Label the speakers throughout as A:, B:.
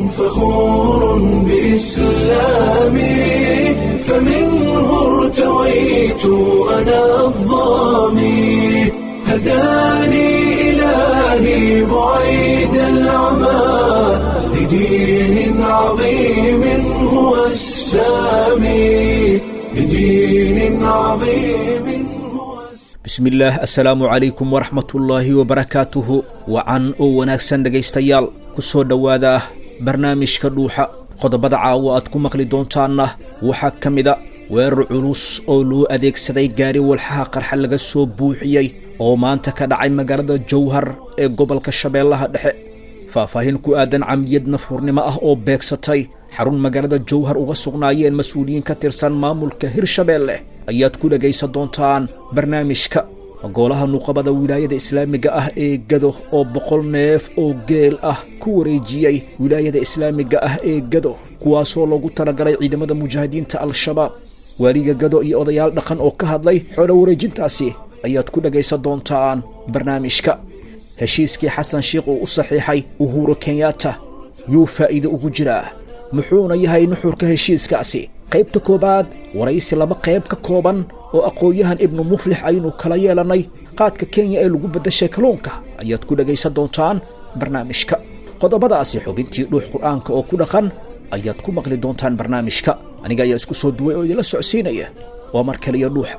A: فخور بإسلامي فمنه ارتويت أنا الظامي هداني إلهي بعيد العمى لدين عظيم هو السامي لدين عظيم هو السامي
B: bismillaah assalaamu calaykum waraxmatullaahi wabarakaatuhu wacan oo wanaagsan dhegaystayaal ku soo dhowaada barnaamijka dhuuxa qodobada caawa aad ku maqli doontaanna waxaa ka mida weerar culus oo loo adeegsaday gaari walxaha qarxa laga soo buuxiyey oo maanta ka dhacay magaalada jowhar ee gobolka shabeellaha dhexe faahfaahin ku aadan camiyad nafhurnimo ah oo beegsatay xarun magaalada jowhar uga sugnaayeen mas-uuliyiin ka tirsan maamulka hirshabeelle ayaad ku dhegaysan doontaan barnaamijka goolaha nuqabada wilaayada islaamiga ah ee gado oo boqol neef oo geel ah ku wareejiyey wilaayada islaamiga ah ee gado kuwaasoo loogu talagalay ciidamada mujaahidiinta al-shabaab waaliga gado iyo odayaal dhaqan oo ka hadlay xoolo wareejintaasi ayaad ku dhegaysan doontaan barnaamijka heshiiskii xasan sheikh uu u saxiixay uhuru kenyatta yuu faa'iide ugu jiraa muxuuna yahay nuxurka heshiiskaasi qaybta koowaad waraysi laba qayb ka kooban oo aqoon-yahan ibnu muflix aynu kala yeelannay qaadka kenya ee lagu beddashay kalluunka ayaad ku dhegaysan doontaan barnaamijka qodobadaasi xubintii dhuux qur'aanka oo ku dhaqan ayaad ku maqli doontaan barnaamijka aniga ayaa isku soo duway oo idinla socodsiinaya waa mar kaliya dhuuxa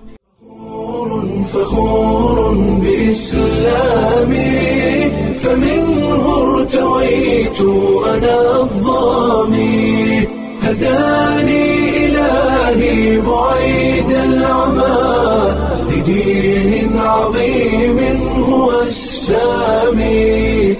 A: فخور بإسلامي فمنه ارتويت أنا الظامي هداني إلهي بعيد العمى لدين عظيم هو السامي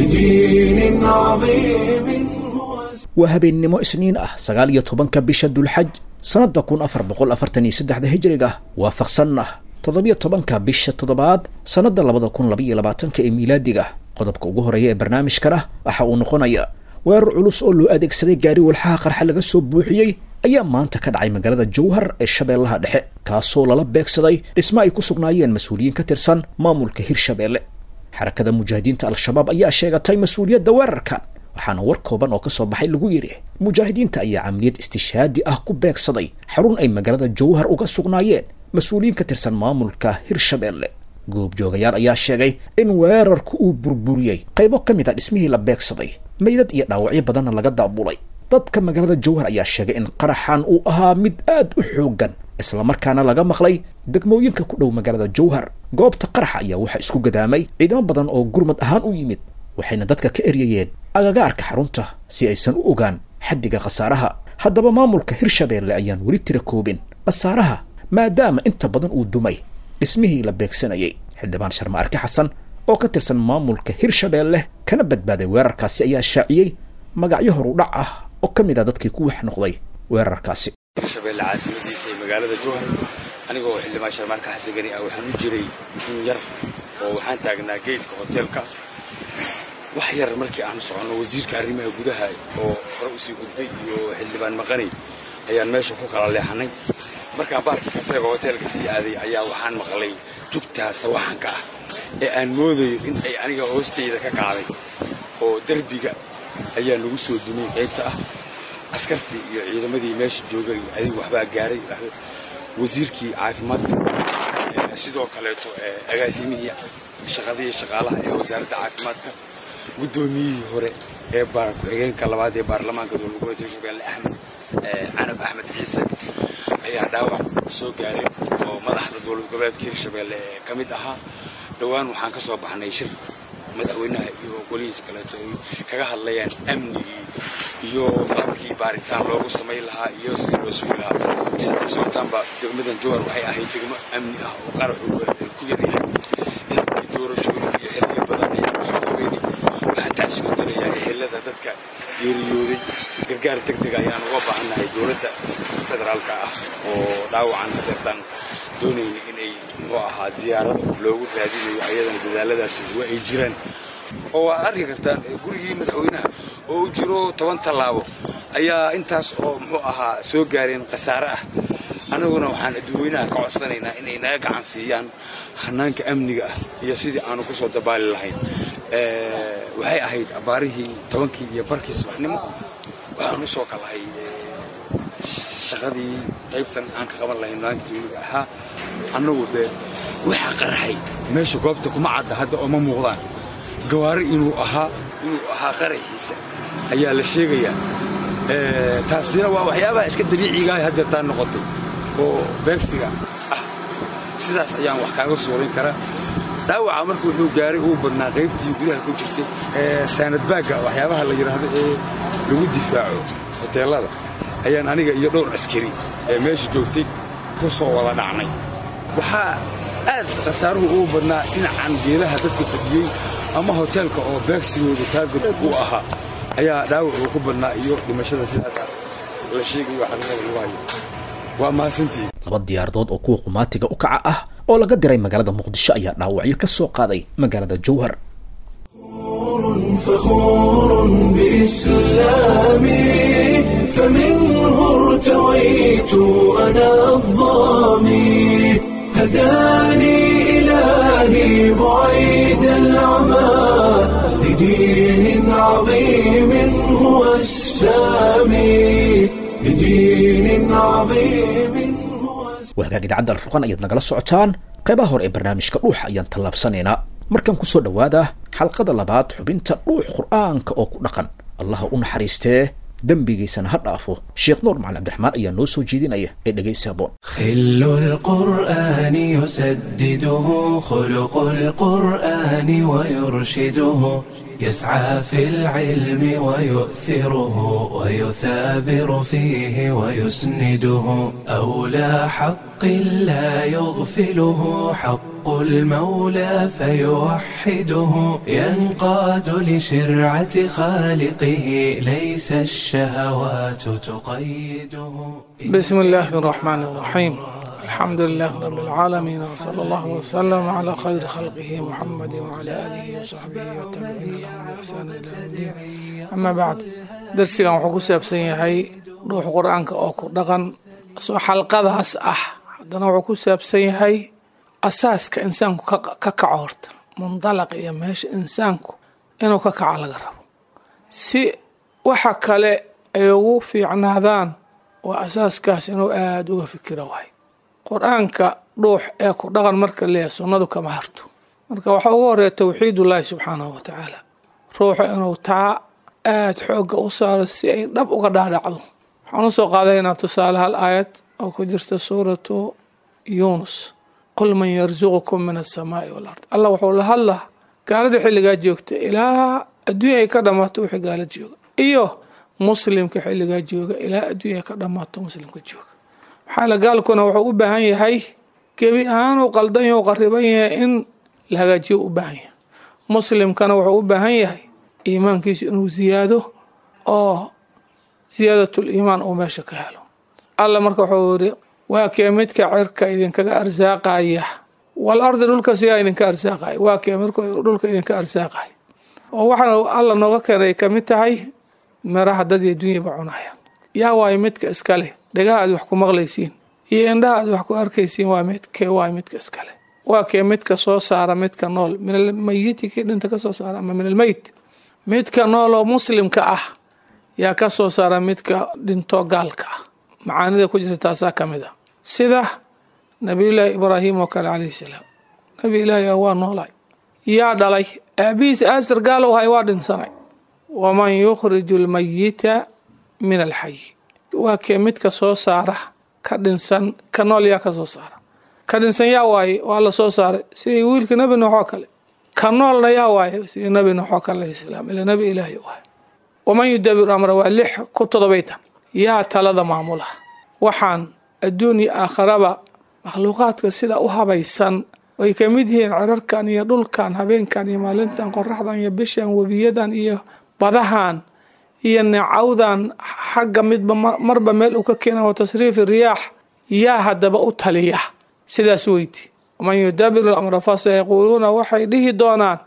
A: لدين عظيم هو السامي
B: waa habeennimo isniin ah sagaal iyo tobanka bisha dulxaj sannadda kun afar boqol afartan iyo saddexda hijriga waafaqsanna toddobiyo tobanka bisha toddobaad sannadda labada kun labaiyo labaatanka ee miilaadiga qodobka ugu horeeya ee barnaamijkana waxa uu noqonaya weerar culus oo loo adeegsaday gaari walxaha qarxa laga soo buuxiyey ayaa maanta ka dhacay magaalada jowhar ee shabeellaha dhexe kaasoo lala beegsaday dhismo ay ku sugnaayeen mas-uuliyiin ka tirsan maamulka hirshabeelle xarakada mujaahidiinta al-shabaab ayaa sheegatay mas-uuliyadda weerarkan waxaana war kooban oo ka soo baxay lagu yidhi mujaahidiinta ayaa camliyad istishaadi ah ku beegsaday xarun ay magaalada jowhar uga sugnaayeen mas-uuliyiin ka tirsan maamulka hirshabeelle goobjoogayaal ayaa sheegay in weerarku uu burburiyey qaybo ka mid a dhismihii la beegsaday meydad iyo dhaawacyo badanna laga daabulay dadka magaalada jowhar ayaa sheegay in qaraxan uu ahaa mid aad u xooggan islamarkaana laga maqlay degmooyinka ku dhow magaalada jowhar goobta qaraxa ayaa waxaa isku gadaamay ciidamo badan oo gurmad ahaan u yimid waxayna dadka ka eryayeen agagaarka xarunta si aysan u ogaan xaddiga khasaaraha haddaba maamulka hirshabeelle ayaan weli tira koobin khasaaraha maadaama inta badan uu dumay dhismihii la beegsanayay xildhibaan sharma arke xasan oo ka tirsan maamulka hirshabeelle kana badbaaday weerarkaasi ayaa shaaciyey magacyo horudhac ah oo ka mid ah dadkii ku wax noqday weerarkaasi
C: hirshabeelle caasimadiisa ee magaalada jowhar anigoo xildhibaan sharmaarka xasan gani ah waxaan u jiray in yar oo waxaan taagnaa geedka hoteelka wax yar markii aan soconno wasiirka arrimaha gudaha oo hore usii gudbay iyo xildhibaan maqani ayaan meesha ku kala leexanay markaan baarkii kafeega hoteelka sii aaday ayaa waxaan maqlay jugtaa sawaxanka ah ee aan moodayo in ay aniga hoostayda ka kacday oo derbiga ayaa nagu soo dumay qaybta ah askartii iyo ciidamadii meesha joogay adigu waxbaa gaaray wasiirkii caafimaadka sidoo kaleeto agaasimihii shaqadii shaqaalaha ee wasaaradda caafimaadka guddoomiyihii hore ee ku-xigeenka labaad ee baarlamaanka dowlad goboleedka hirshabeelle axmed canab axmed ciise ayaa dhaawac soo gaaray oo madaxda dowlad goboleedka hirshabeelle ee ka mid ahaa dhowaan waxaan ka soo baxnay shir madaxweynaha iyo golihiis kaleeto ay kaga hadlayaan amnigii iyo qaabkii baaritaan loogu samayn lahaa iyo sidii loo sugi lahaa sida socotaanba degmadan jowhar waxay ahayd degmo amni ah oo qaraxu ku yaryahay inabkii doorashooyin iyo xilliyo badan ayaa kusoo qabeynay waxaan tacsigu dirayaa ehelada dadka geeriyooday gargaar deg deg ayaan uga baahannahay dowladda federaalka ah oo dhaawacan hadeertaan doonayna inay muxuu ahaa diyaarad loogu raadinayo ayadana dadaaladaasi waa ay jiraan oo waad arki kartaan gurigii madaxweynaha oo u jiro toban tallaabo ayaa intaas oo muxuu ahaa soo gaareen khasaare ah annaguna waxaan adduuweynaha ka codsanaynaa inay naga gacan siiyaan hanaanka amniga ah iyo sidii aanu ku soo dabaali lahayn waxay ahayd abbaarihii tobankii iyo barkii subaxnimo waxaan u soo kalahay shaqadii qaybtan aan ka qaban lahayn maalinta dawliga ahaa annagu dee waxaa qaraxay meesha goobta kuma cadda hadda oo ma muuqdaan gawaari inuu ahaa inuu ahaa qaraxiisa ayaa la sheegayaa taasina waa waxyaabaha iska dabiicigaah haddeertaa noqotay oo beegsiga ah sidaas ayaan wax kaaga suurin karaa dhaawaca marka wuxuu gaaray uu badnaa qaybtii gudaha ku jirtay saanadbaagga waxyaabaha la yidhaahdo ee lagu difaaco hoteellada ayaan aniga iyo dhowr askari ee meesha joogtay ku soo wada dhacnay waxaa aad khasaaruhu ugu badnaa dhinacan geelaha dadka fadhiyey ama hoteelka oo beegsigooda taagod uu ahaa ayaa dhaawac uu ku badnaa iyo dhimashada sidaas la sheegayo xaqiiqada lagu hayo waa mahadsantii
B: laba diyaaradood oo kuwa qumaatiga u kaca ah oo laga diray magaalada muqdisho ayaa dhaawacyo ka soo qaaday magaalada jowhar
A: فخور بإسلامي فمنه ارتويت أنا الظامي هداني إلهي بعيد العمى لدين عظيم هو السامي لدين عظيم هو
B: wahagaag idaacadda alfurqan ayaad nagala socotaan qaybaha hore ee barnaamijka dhuuxa ayaan tallaabsanaynaa markan ku soo dhowaada xalqada labaad xubinta dhuux qur'aanka oo ku dhaqan allaha u naxariistee dembigiisana ha dhaafo sheekh nuur macali cabdiraxmaan ayaa noo soo jeedinaya ee dhegaysi haboon
A: خل القرآن يسدده خلق القرآن ويرشده يسعى في العلم ويؤثره ويثابر فيه ويسنده أولى حق لا يغفله حق المولى فيوحده ينقاد لشرعة خالقه ليس الشهوات تقيده
D: بسم الله الرحمن الرحيم الحمد لله رب العالمين وصلى الله وسلم على خير خلقه محمد وعلى آله وصحبه والتابعين لهم بإحسان إلى يوم الدين أما بعد درسigan wuxuu ku saabsan yahay dhuux qur-aanka oo ku dhaqan soo xalqadaas ah haddana wuxuu ku saabsan yahay asaaska insaanku ka kaco horta mundalaq iyo meesha insaanku inuu ka kaco laga rabo si waxa kale ay ugu fiicnaadaan waa asaaskaas inuu aada uga fikiro wahay qur-aanka dhuux ee ku dhaqan marka leeyahay sunnadu kama harto marka waxaa ugu horeeya towxiidullaahi subxaanahu wa tacaala ruuxa inuu taa aada xoogga u saaro si ay dhab uga dhaadhacdo waxaan usoo qaadaynaa tusaale hal aayad oo ku jirta suuratu yuunus qul man yarsuqukum min asamaai walard allah wuxuu la hadlaa gaalada xilligaa joogta ilaa adduunya ay ka dhammaato wixii gaala jooga iyo muslimka xilligaa jooga ilaa adduunya ay ka dhammaato muslimka jooga maxaa la gaalkuna wuxuu u baahan yahay gebi ahaan uu qaldan yahay u qariban yahay in la hagaajiyo u baahan yahay muslimkana wuxuu u baahan yahay iimaankiisu inuu ziyaado oo ziyaadatul iimaan uu meesha ka helo alla marka wuxuu yiri waa kee midka cirka idinkaga arsaaqaya wal ardi dhulka siyaa idinka arsaaqaya waa kee midka dhulka idinka arsaaqaya oo waxaana alla nooga keenay ka mid tahay miraha dad iyo dunyaba cunaya yaa waayo midka iskale dhegaha aad wax ku maqlaysiin iyo indhaha aad wax ku arkaysiin waa midkee waayo midka iskale waa kee midka soo saara midka nool min almayiti kii dhinta ka soo saara ama min almeyt midka nool oo muslimka ah yaa ka soo saara midka dhinto gaalka ah macaanida ku jirta taasaa ka mid a sida nabiyullaahi ibraahim oo kale calayhi salaam nabi ilaahi waa noolay yaa dhalay aabihiis aasir gaal u hay waa dhinsanay waman yukhriju almayita min alxayi waa kee midka soo saara ka dhinsan ka nool yaa ka soo saara ka dhinsan yaa waaye waa la soo saaray sidii wiilka nebi nuux oo kale ka noolna yaa waaye sidii nebi nuux oo kale alayhi salaam ila nebi ilaahi u ahay waman yudabiru amra waa lix ku todobaytan yaa talada maamula waxaan adduun iyo aakharaba makhluuqaadka sida u habaysan ay ka mid yihiin cirarkan iyo dhulkan habeenkan iyo maalintan qoraxdan iyo bishan webiyadan iyo badahan iyo neecawdan xagga midba marba meel uu ka keena wa tasriifi riyaax yaa haddaba u taliya sidaas weyti waman yudabiru lamra fasayaquuluuna waxay dhihi doonaan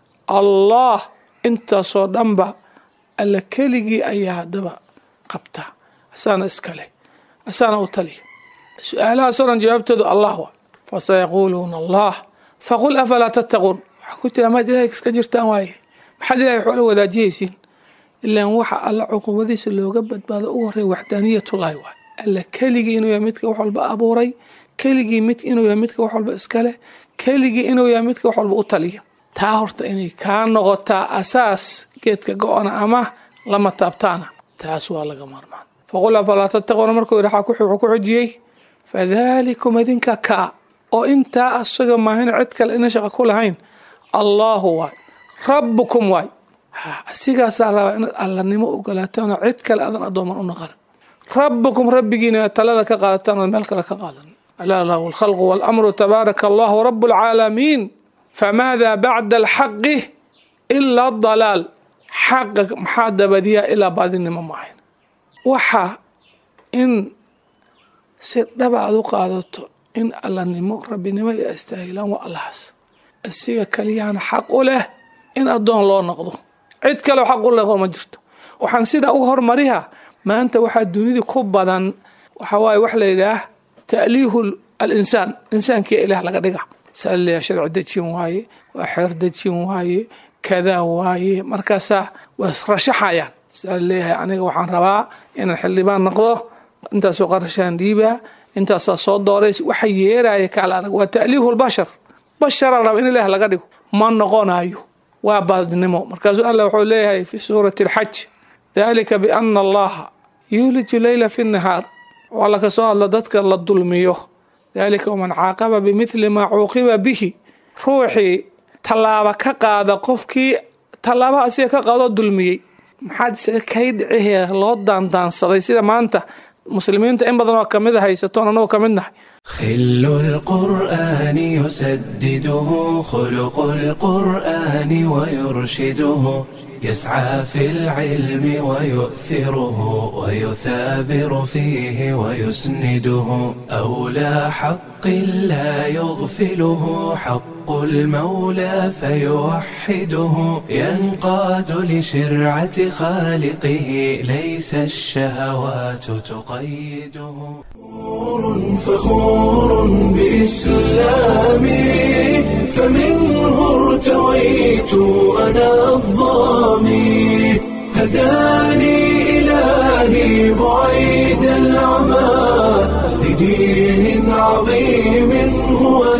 D: allah intaasoo dhanba alla keligii ayaa haddaba qabta asaana iskale asaana u taliya su-aalahaasoo dhan jawaabtoodu allah waa fasayaquuluuna allah faqul afalaa tattaquun waxaa ku jira maad ilahay iska jirtaan waaye maxaad ilahay waxoola wadaajihaysiin ilaan waxa alla cuqubadiisa looga badbaado ugu horreeya waxdaaniyatullaahi waay alla keligii inuu yahay midka wax walba abuuray keligii mid inuu yahay midka wax walba iskale keligii inuu yahay midka wax walba u taliya taa horta inay kaa noqotaa asaas geedka go-ana ama lama taabtaana taas waa laga maarmaan faqul afalaa tattaquuna markuu yidhi wuxuu ku xujiyey fadalikum idinka kaa oo intaa asaga maahin cid kale ina shaqa ku lahayn allaahu waay rabbukum waay asigaasaa rabaa inaad allanimo ogolaataanoo cid kale adan addooman u naqanin rabbukum rabbigiina talada ka qaadataan oo meel kale ka qaadan alaa lahu alkhalqu waalamru tabaaraka allahu rabu alcaalamiin famaada bacda alxaqi ilaa dalaal xaqa maxaa dabadiyaa ilaa baadinimo maahayn waxa in si dhaba aad u qaadato in allanimo rabbinimo iyo astaahilaan waa allahaas asiga kaliyaana xaq u leh in addoon loo noqdo cid kaleo xaq u leqo ma jirto waxaan sidaa u hormariha maanta waxaa dunida ku badan waxa waaye wax la yidhaah ta'liihu alinsaan insaankiia ilaah laga dhiga saliya sharci dejin waaye waa xeer dejin waaye kadaa waaye markaasaa waa rashaxayaan saa leeyahay aniga waxaan rabaa inaan xildhibaan noqdo intaasoo qarashaan dhiibaa intaasaa soo doorays waxa yeeraya kaala arag waa ta'liihu lbashar bashara raba in ilaah laga dhigo ma noqonayo waa baadnimo markaasuu allah wuxuu leeyahay fi suurati alxaj dalika biana allaha yuuliju leyla fi nahaar waa laka soo hadla dadka la dulmiyo dalika waman caaqaba bimithli maa cuuqiba bihi ruuxii tallaaba ka qaada qofkii tallaaba asiga ka qaadoo dulmiyey maxaad isaga kay dhicihee loo daandaansaday sida maanta muslimiinta in badan oo kamid a haysatoon annagoo ka mid nahay
A: خل القرآن يسدده خلق القرآن ويرشده يسعى في العلم ويؤثره ويثابر فيه ويسنده أولى حق لا يغفله حق المولى فيوحده ينقاد لشرعة خالقه ليس الشهوات تقيده فخور بإسلامي فمنه ارتويت أنا الظامي هداني إلهي بعيد العمى لدين عظيم هو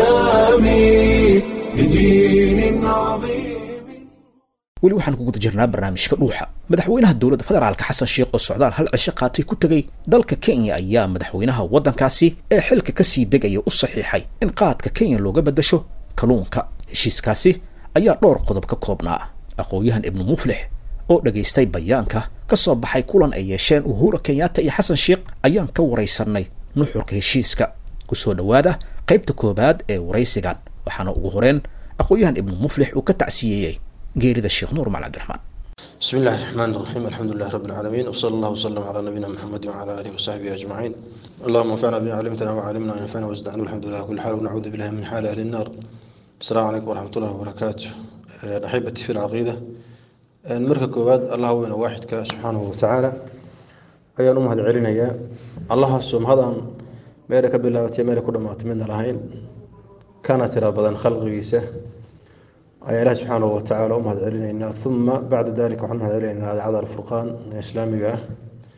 A: السامي لدين عظيم
B: weli waxaan ku guda jirnaa barnaamijka dhuuxa madaxweynaha dowladda federaalka xasan sheekh oo socdaal hal cisho qaatay ku tegey dalka kenya ayaa madaxweynaha waddankaasi ee xilka kasii degaya u saxiixay in qaadka kenya looga beddasho kalluunka heshiiskaasi ayaa dhowr qodob ka koobnaa aqoon-yahan ibnu muflix oo dhegaystay bayaanka ka soo baxay kulan ay yeesheen uhura kenyatta iyo xasan sheekh ayaan ka waraysanay nuxurka heshiiska kusoo dhowaada qaybta koowaad ee waraysigan waxaana ugu horeen aqoon-yahan ibnu muflix uu ka tacsiyeeyey geerida sheekh nuur maal cabdiraxmaan
E: بسم الله الرحمن الرحيم الحمد لله رب العالمين وصلى الله وسلم على نبينا محمد وعلى اله وصحبه اجمعين اللهم انفعنا بما علمتنا وعلمنا ما ينفعنا وازدعنا والحمد لله كل حال ونعوذ بالله من حال اهل النار السلام عليكم ورحمه الله وبركاته احبتي في العقيده marka koowaad allah weyna waaxidka subxaanahu watacaala ayaan u mahad celinayaa allahaasoo mahadaan meela ka bilaabatay meela ku dhammaatay midna lahayn kana tira badan khalqigiisa ayaa ilaah subxaanahu watacaala u mahad celinaynaa uma bacda dalika waxaan mahad celinaynaa idaacada alfurqaan ee islaamiga ah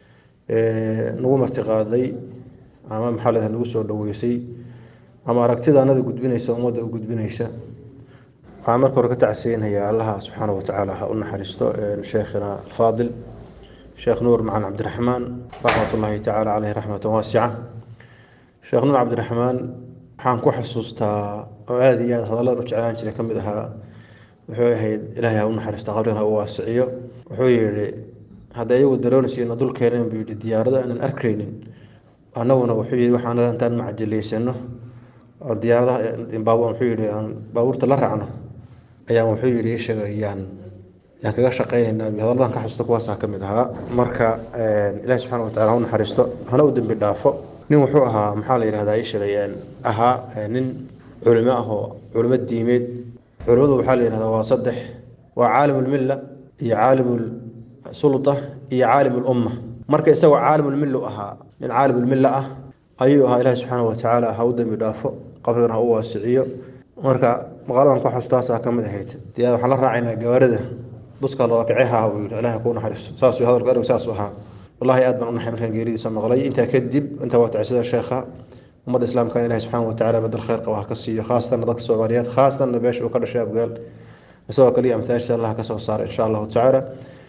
E: ee nagu martiqaaday ama maxaa leedahay nagu soo dhoweysay ama aragtida anada gudbinaysa ummadda u gudbinaysa waxaan marka hore ka tacsiyeynayaa allaha subxaanahu watacaala ha u naxariisto sheekhina alfaadil sheekh nuur macan cabdiraxmaan raxmat ullaahi tacaala caleyhi raxmatan waasica sheekh nuur cabdiraxmaan waxaan ku xasuustaa oo aada iyo aada hadalladan u jeclaan jiray ka mid ahaa wuxuu ahayd ilaahay ha u naxariista qabrigan ha u waasiciyo wuxuu yidhi hadda iyagu daroonaysiina dul keeneen buu yidhi diyaarado aanan arkaynin annaguna wuxuu yidhi waxaan intaan macajilaysano oo diyaaradaha wuxuu yidhi aan baabuurta la raacno ayaan wuxuu yidhi ishaga yaan yaan kaga shaqaynaynaa hadalladan ka xasuusta kuwaasaa ka mid ahaa marka ilaahi subxana watacala ha u naxariisto hana u dembi dhaafo nin wuxuu ahaa maxaa la yidhahdaa ishagayaan ahaa nin culimo ah oo culimo diimeed culimadu waxaa la yidhahdaa waa saddex waa caalimulmilla iyo caalimulsulta iyo caalimulumma marka isagoo caalimulmillu ahaa nin caalimulmilla ah ayuu ahaa ilaahi subxaana watacaala ha u dembi dhaafo qabrigan ha u waasiciyo marka maqaaladan ka xustaasaa ka mid ahayd dee waxaan la raacaynaa gawaarida buska loo kaceha buu yidhi ilaahay kuu naxariiso saasuu hadalku erg saasuu ahaa wallahi aad baan u naxay markaan geeridiisa maqlay intaa kadib intaa waa tacsida sheekha ummadda islaamka ilahi subxaana watacaala badal khayr qaba ha ka siiyo khaasatan dadka soomaaliyeed khaasatan beesha uu ka dhashay abgaal isagoo kaliya amtaashta allah ka soo saara insha allahu tacaala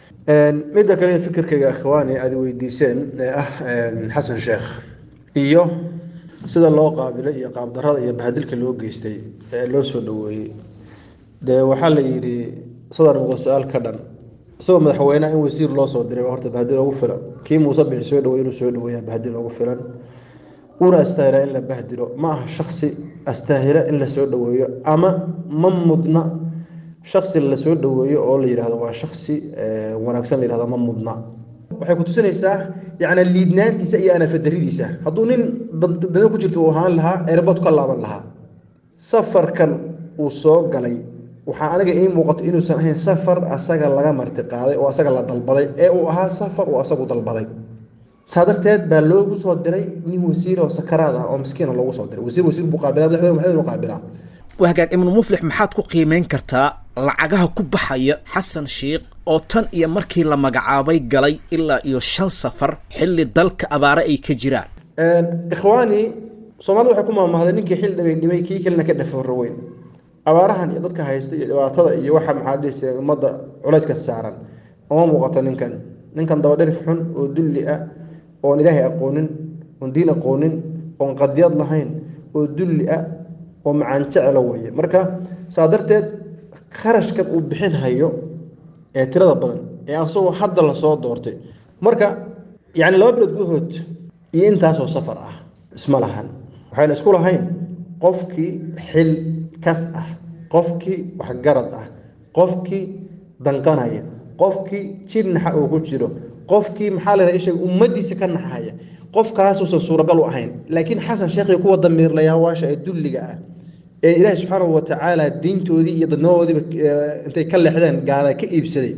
E: midda kale fikirkayga ikhwaani aad weydiiseen ee ah xasan sheekh iyo sida loo qaabilay iyo qaabdarada iyo bahadilka loo geystay ee loo soo dhaweeyey dee waxaa la yidhi sadar muqo su-aal ka dhan isagoo madaxweyneha in wasiir loo soo diray horta bahadil ugu filan kii muuse bixi soo dhawey inuu soo dhaweeya bahadil ugu filan una astaahila in la bahdilo ma aha shaksi astaahila in la soo dhaweeyo ama ma mudna shaksi la soo dhaweeyo oo la yidhahdo waa shaksi wanaagsan la yihahdo ma mudna waxay ku tusinaysaa yacni liidnaantiisa iyo anafadaridiisa hadduu nin dada ku jirta uu ahaan lahaa erbad ka laaban lahaa safarkan uu soo galay waxaa aniga ii muuqato inuusan ahayn safar asaga laga marti qaaday oo asaga la dalbaday ee uu ahaa safar uu asagu dalbaday saa darteed baa loogu soo diray nin wasiir oo sakaraad ah oo miskiina loogu soo diray wasiir wasiir buu qaabilaa madaxweyne madaxweyne qaabilaa
B: wahagaag ibnu muflix maxaad ku qiimeyn kartaa lacagaha ku baxaya xasan sheikh oo tan iyo markii la magacaabay galay ilaa iyo shan safar xilli dalka abaare ay ka jiraan
E: ikhwaani soomaalida waxay ku maamahday ninkii xil dhibay dhimay kii kalena ka dhafaro weyn abaarahan iyo dadka haysta iyo dhibaatada iyo waxa maxaa dhihi jiray ummadda culayska saaran uma muuqato ninkan ninkan dabadherif xun oo dulli ah oon ilaahay aqoonin oon diin aqoonin oon qadiyad lahayn oo dulli ah oo macaan jecelo weeye marka saa darteed kharashkan uu bixin hayo ee tirada badan ee asagoo hadda lasoo doortay marka yacni laba bilood gudahood iyo intaasoo safar ah isma lahan waxayna isku lahayn qofkii xil kas ah qofkii waxgarad ah qofkii danqanaya qofkii jir naxa uu ku jiro qofkii maxaa la isheeg ummadiisa ka naxaya qofkaasuusan suuragal u ahayn laakiin xasan sheekhi kuwa damiirlayaawasha ee dulliga ah ee ilaahi subxaanahu watacaala diintoodii iyo dadnadoodiiba intay ka leexdeen gaala ka iibsaday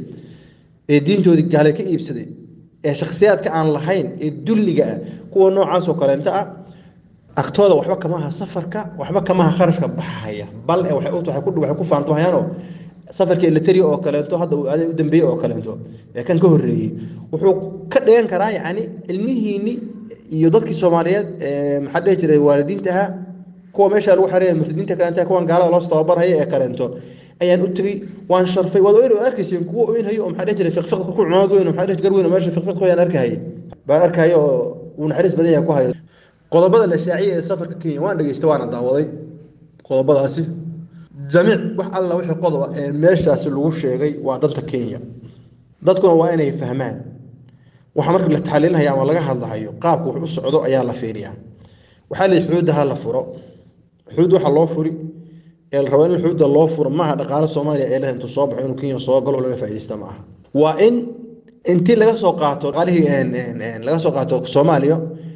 E: ee diintoodii gaala ka iibsaday ee shakhsiyaadka aan lahayn ee dulliga ah kuwa noocaasoo kaleento ah agtooda waxba kama aha safarka waxba kama aha kharashka baxaya bal ee waxay waxay ku faantahayaanoo safarkii eletri oo kaleento hadda uu aaday u dambeeyey oo kaleento ee kan ka horreeyey wuxuu ka dhigan karaa yacni ilmihiinni iyo dadkii soomaaliyeed ee maxaa dhihi jiray waalidiinta ahaa kuwa meesha lagu xareeya murtadiinta kaleenta kuwan gaalada loos tababarhaya ee kaleento ayaan u tegey waan sharfay waad oyn waad arkayseen kuwa oynhayo oo maxaa dhihi jiray fiqfiq ku cumaad weyn oo maxaa dhihi gar weyn oo meesha fiqfiq ku yaan arkahayay baan arkahaya oo uu naxariis badan yahay ku hayo qodobada la shaaciyay ee safarka kenya waan dhageystay waana daawaday qodobadaasi jamiic wax alla wixii qodoba ee meeshaasi lagu sheegay waa danta kenya dadkuna waa inay fahmaan waxa marka la taxaliilinayo ama laga hadlahayo qaabka wax u socdo ayaa la fiiriyaa waxaa la xuduudda ha la furo xuduud waxa loo furi ee la rabo in xuduudda loo furo maaha dhaqaale soomaaliya ee leh intuu soo baxo inuu kenya soo galo laga faa'iidaysta maaha waa in intii laga soo qaato dhaqaalihii laga soo qaato soomaaliya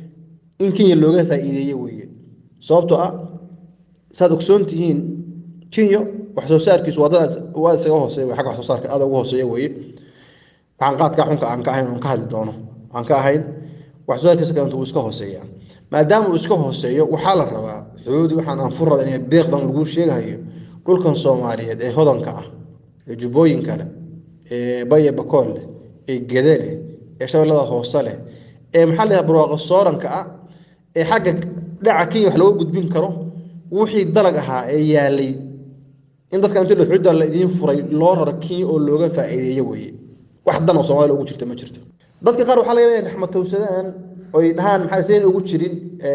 E: in kenya looga faa'iideeye weeye sababtoo ah saad ogsoon tihiin kenya wax soo saarkiisu wadadaas waa isaga hooseeya xagga wax soo saarka aada ugu hooseeya weeye waxaan qaadka xunka aan ka ahayn oon ka hadli doono aan ka ahayn wax soo saarkiisa kalenta wuu iska hooseeyaa maadaama uu iska hooseeyo waxaa la rabaa xuduudi waxaan aan furada inay beeqdan lagu sheegahayo dhulkan soomaaliyeed ee hodanka ah ee jubbooyinka leh ee baye bakool leh ee gede leh ee shabeellada hoose leh ee maxaa la yidhaha barwaaqo sooranka ah ee xagga dhaca kenya wax looga gudbin karo wixii dalag ahaa ee yaalay in dadka inta xuduudda la idiin furay loo raro kenya oo looga faa'iideeyo weeye wax dan oo soomaaliya ugu jirta ma jirto dadka qaar waxaa laga yaabaa inay raxmatowsadaan oy dhahaan maxaa sayn ugu jirin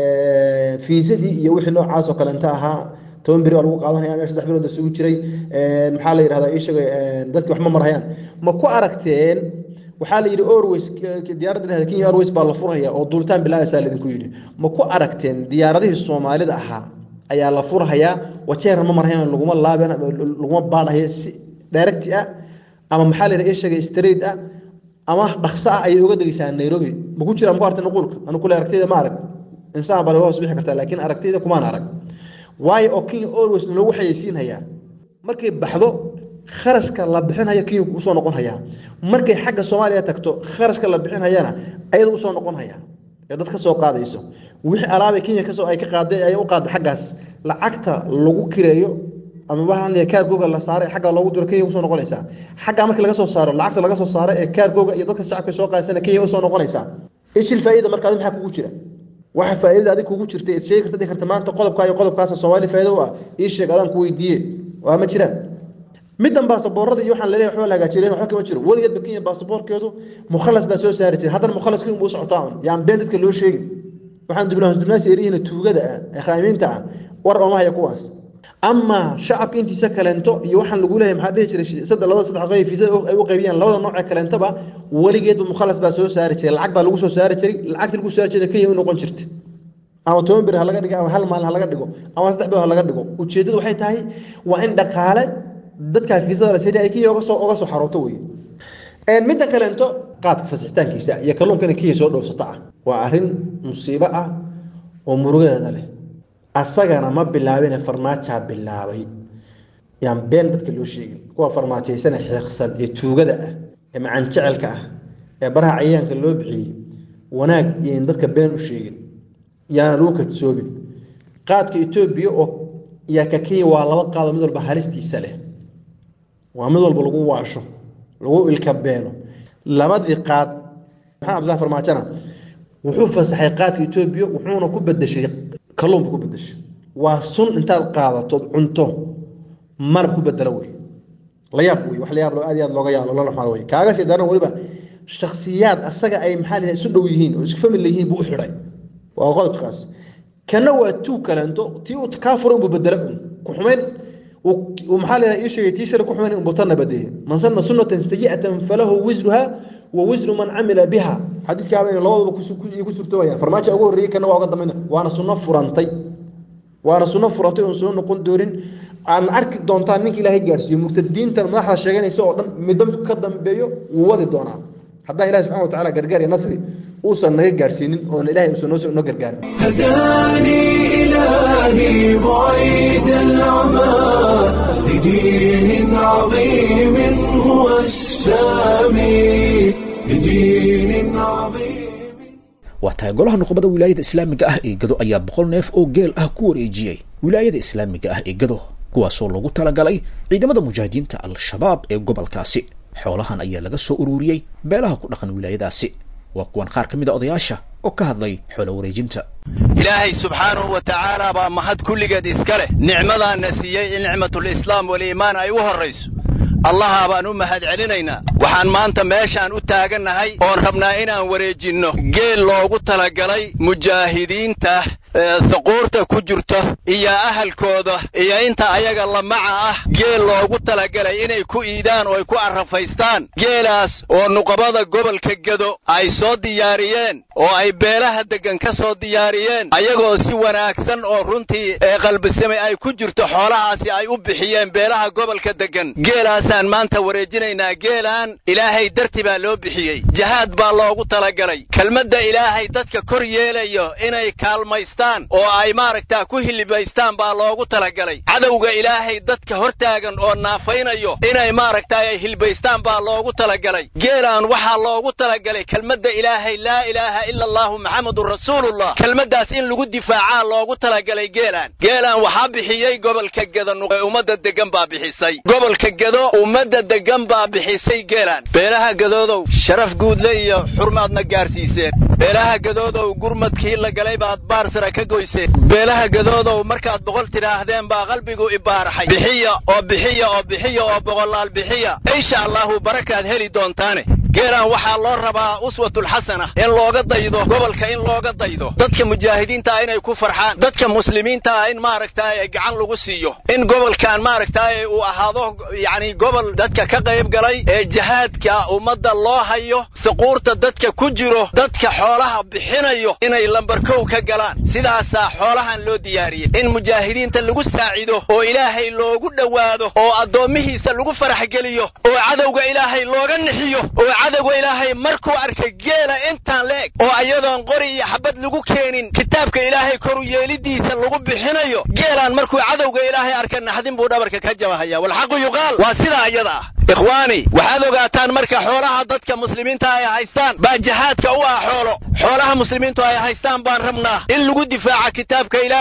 E: fiisadii iyo wixii noocaas oo kalenta ahaa toban beri baa lagu qaadanaya meel saddex bilood isugu jiray maxaa la yidhahdaa ii sheegay dadki wax ma marhayaan ma ku aragteen waxaa la yidhi orways diyaaradda dhahda kenya orways baa la furaya oo duulitaan bilaabaysaa laidinku yidhi ma ku aragteen diyaaradihii soomaalida ahaa ayaa la furhayaa wajeerna ma marhayan laguma laaben laguma baadhayo si directi ah ama maxaa la yidhaha ii sheegay straight ah ama dhaqso ah ayay uga degeysaa nairobi ma ku jira ma ku aragtay nuquulka anu kule aragtayda ma arag insaan baa laga hoos bixi kartaa laakiin aragtayda kumaan arag waayo oo kenya always loogu xayeysiinhayaa markay baxdo kharashka la bixinhayo kenya usoo noqon hayaa markay xagga soomaaliya tagto kharashka la bixinhayana ayada usoo noqon hayaa ee dad ka soo qaadayso wixii alaabay kenya kasoo ay ka qaaday ay u qaada xaggaas lacagta lagu kireeyo ama waxaan leeyahay kaargooga la saaray xagga loogu diro kenya usoo noqonaysaa xagga markii laga soo saaro lacagta laga soo saaro ee kaargooga iyo dadka shacabka soo qaadasana kenya usoo noqonaysaa ishil faa'iida marka adi maxaa kugu jira waxa faa'iidada adig kugu jirta eed sheegi karta dhihi karta maanta qodobkaa iyo qodobkaasa soomaali faa'iido u ah ii sheeg adaan ku weydiiye waa ma jiraan middan baasaboorada iyo waxaan laleeyahay waxba la hagaajireen waxba kama jiro weligeedba kenya baasaboorkeedu mukhalas baa soo saari jiray haddana mukhalaskii unbuu socotaa un yaan been dadka loo sheegin waxaan dibnaasi erihiina tuugada ah ee khaamiinta ah war oomahaya kuwaas ama shacabka intiisa kaleento iyo waxaan lagu leeyahay maxaa dhihi jiray saddex labada saddex qayb fiisa ay u qaybiyaan labada nooc ee kaleentaba weligeedba mukhalas baa soo saari jiray lacag baa lagu soo saari jiray lacagta lagu saari jiray kenya u noqon jirta ama toban bir ha laga dhigo ama hal maalin ha laga dhigo ama saddex bir ha laga dhigo ujeeddadu waxay tahay waa in dhaqaale dadkaa fiisada la sida ay kenya oga soo oga soo xarooto wey midda kaleento qaadka fasixitaankiisa iyo kalluunka inay kenya soo dhowrsato ah waa arrin musiibo ah oo murugadeeda leh asagana ma bilaabine farmaajaa bilaabay yaan been dadka loo sheegin kuwa farmaajaysana xiiqsan ee tuugada ah ee macaan jecelka ah ee baraha cayayaanka loo bixiyey wanaag iyoin dadka been u sheegin yaana lagu kadsoobin qaadka etoobiya oo yaa ka kenya waa laba qaado mid walba halistiisa leh waa mid walba lagu waasho lagu ilka beeno labadii qaad maxamed abdullahi farmaajona wuxuu fasaxay qaadka etoobiya wuxuuna ku bedeshay kalluun buu ku bedeshay waa sun intaad qaadatood cunto marab ku bedelo wey la yaab wey wax la yaab aad iyo aad looga yaalo lala xumado wey kaaga sii daran weliba shakhsiyaad asaga ay maxaa la isu dhow yihiin oo isku famil yihiin buu u xidhay waa qodobkaas kana waa tuu kaleento tii uu kaa furay unbuu bedelo un ku xumayn maxaa la ii sheegay tii shari ku xumayn unbuu tanna badeeyey man sanna sunnatan sayi'atan falahu wisruha wa wisru man camila biha xadiidkaaba inay labadaba ku surtoobayaan farmaajo ugu horreeyey kana waa uga dambayna waana sunno furantay waana sunno furantay oon soo noqon doonin aadna arki doontaan ninka ilaahay gaarsiiyo murtadiintan madaxda sheeganaysa oo dhan midba midku ka dambeeyo wuu wadi doonaa haddaan ilahi subxana watacaala gargaar iyo nasri uusan naga gaarsiinin oon ilahay uusan noo noo gargaarin
A: هداني إلهي بعيد العمى لدين عظيم هو السامي لدين عظيم
B: waa tahay golaha nuqbada wilaayada islaamiga ah ee gado ayaa boqol neef oo geel ah ku wareejiyey wilaayada islaamiga ah ee gado kuwaasoo loogu talagalay ciidamada mujaahidiinta al-shabaab ee gobolkaasi xoolahan ayaa laga soo ururiyey beelaha ku dhaqan wilaayadaasi waa kuwan qaar ka mid a odayaasha oo ka hadlay xoolo wareejinta
F: ilaahay subxaanahu wa tacaala baa mahad kulligeed iska leh nicmadaana siiyey in nicmatulislaam waliimaan ay u horrayso allaha baan u mahad celinaynaa waxaan maanta meeshaan u taagannahay oon rabnaa inaan wareejinno geel loogu talagalay mujaahidiinta saquurta ku jirto iyo ahalkooda iyo inta ayaga lamaca ah geel loogu talagalay inay ku iidaan oo ay ku arrafaystaan geelaas oo nuqabada gobolka gedo ay soo diyaariyeen oo ay beelaha deggan ka soo diyaariyeen ayagoo si wanaagsan oo runtii ee qalbisamay ay ku jirto xoolahaasi ay u bixiyeen beelaha gobolka deggan geelaasaan maanta wareejinaynaa geelaan ilaahay darti baa loo bixiyey jahaad baa loogu talagalay kelmadda ilaahay dadka kor yeelayo inay kaalmaystaan oo ay maaragtaa ku hilibaystaan baa loogu talagalay cadowga ilaahay dadka hortaagan oo naafaynayo inay maaragtaa ay hilbaystaan baa loogu talagalay geelaan waxaa loogu talagalay kelmadda ilaahay laa ilaaha ila allahu maxamedun rasuulullah kelmaddaas in lagu difaacaa loogu talagalay geelaan geelaan waxaa bixiyey gobolka gedo ummadda degan baa bixisay gobolka gedo ummadda degan baa bixisay geelaan beelaha gadoodow sharaf guudle iyo xurmaadna gaarsiiseen beelaha gadoodow gurmadkii la galay baad baarsara ka goyseen beelaha gadoodow markaad boqol tidhaahdeen baa qalbigu ibaaraxay bixiya oo bixiya oo bixiya oo boqolaal bixiya insha allahu barakaad heli doontaane geelaan waxaa loo rabaa uswatulxasana in looga daydo gobolka in looga daydo dadka mujaahidiintaa inay ku farxaan dadka muslimiintaa in maaragtaay gacan lagu siiyo in gobolkan maaragtaay uu ahaado yacni gobol dadka ka qayb galay ee jihaadka ummadda loo hayo saquurta dadka ku jiro dadka xoolaha bixinayo inay lambarkow ka galaan sidaasaa xoolahan loo diyaariyey in mujaahidiinta lagu saacido oo ilaahay loogu dhowaado oo addoommihiisa lagu farax geliyo oo cadowga ilaahay looga nixiyo oo cadowga ilaahay markuu arkay geela intaan la eg oo ayadoon qori iyo xabad lagu keenin kitaabka ilaahay koru yeelidiisa lagu bixinayo geelaan markuu cadowga ilaahay arka naxdin buu dhabarka ka jabahaya walxaqu yuqaal waa sidaa iyada ah ikhwaani waxaad ogaataan marka xoolaha dadka muslimiinta ay haystaan baa jihaadka u ah xoolo xoolaha muslimiintu ay haystaan baan rabnaa in lagu difaaca kitaabka ilaahay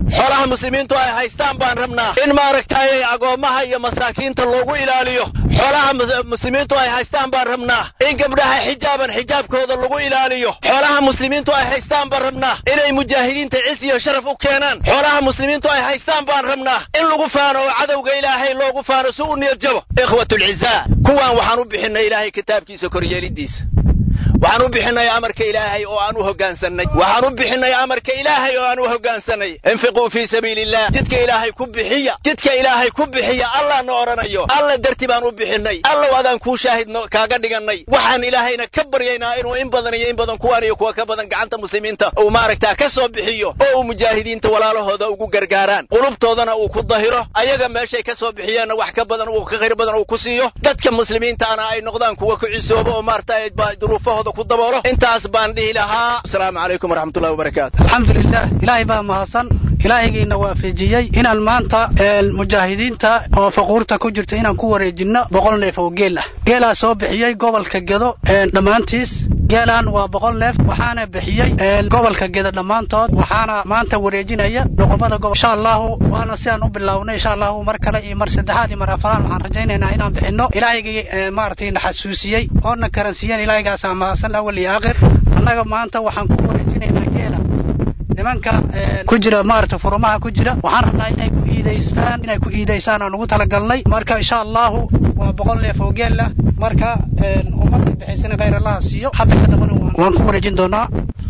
F: xoolaha muslimiintu ay haystaan baan rabnaa in maaragtay agoommaha iyo masaakiinta loogu ilaaliyo xoolaha muslimiintu ay haystaan baan rabnaa in gabdhaha xijaaban xijaabkooda lagu ilaaliyo xoolaha muslimiintu ay haystaan baan rabnaa inay mujaahidiinta cis iyo sharaf u keenaan xoolaha muslimiintu ay haystaan baan rabnaa in lagu faano oo cadowga ilaahay loogu faano si u niyad jabo ikhwatulcizaa kuwaan waxaan u bixinay ilaahay kitaabkiisa koryeelidiisa waxaan u bixinay amarka ilaahay oo aan u hogaansannay waxaan u bixinay amarka ilaahay oo aan u hogaansannay infiquu fii sabiili illah jidka ilaahay ku bixiya jidka ilaahay ku bixiya allah na odhanayo alla darti baan u bixinay allow adaan kuu shaahidno kaaga dhigannay waxaan ilaahayna ka baryaynaa inuu in badan iyo in badan kuwaan iyo kuwa ka badan gacanta muslimiinta uu maaragtaa ka soo bixiyo oo uu mujaahidiinta walaalahooda ugu gargaaraan qulubtoodana uu ku dahiro ayaga meeshay ka soo bixiyeenna wax ka badan uu ka khayr badan uu ku siiyo dadka muslimiintaana ay noqdaan kuwa ku cisoobo oo maaragtay duruufahooda ku daboolo intaas baan dhihi lahaa asalaamu calaykum waraxmatullahi wabarakaatu
G: alxamdulilah ilaahay baa mahadsan ilaahaygiina waafajiyey inaan maanta mujaahidiinta oo faquurta ku jirta inaan ku wareejinno boqol neef oo geel ah geelaa soo bixiyey gobolka gedo dhammaantiis geelaan waa boqol neef waxaana bixiyey gobolka gedo dhammaantood waxaana maanta wareejinaya noqomada gobol insha allahu waana sidaan u bilownay insha allahu mar kale iyo mar saddexaad iyo mar afaraad waxaan rajaynaynaa inaan bixinno ilaahygii maaragtay na xasuusiyey oo na karansiiyeen ilaahygaasaa mahadsan awal iyo aakhir annaga maanta waxaan ku wareejinaynaa geela nimanka ku jira maaragta furumaha ku jira waxaan rabnaa inay ku iidaystaan inay ku iidaystaan aan ugu talagalnay marka insha allahu waa boqol neef oo geel ah marka ummadda bixaysana khayr allaha siiyo hadda ka dambana waan ku wareejin doonaa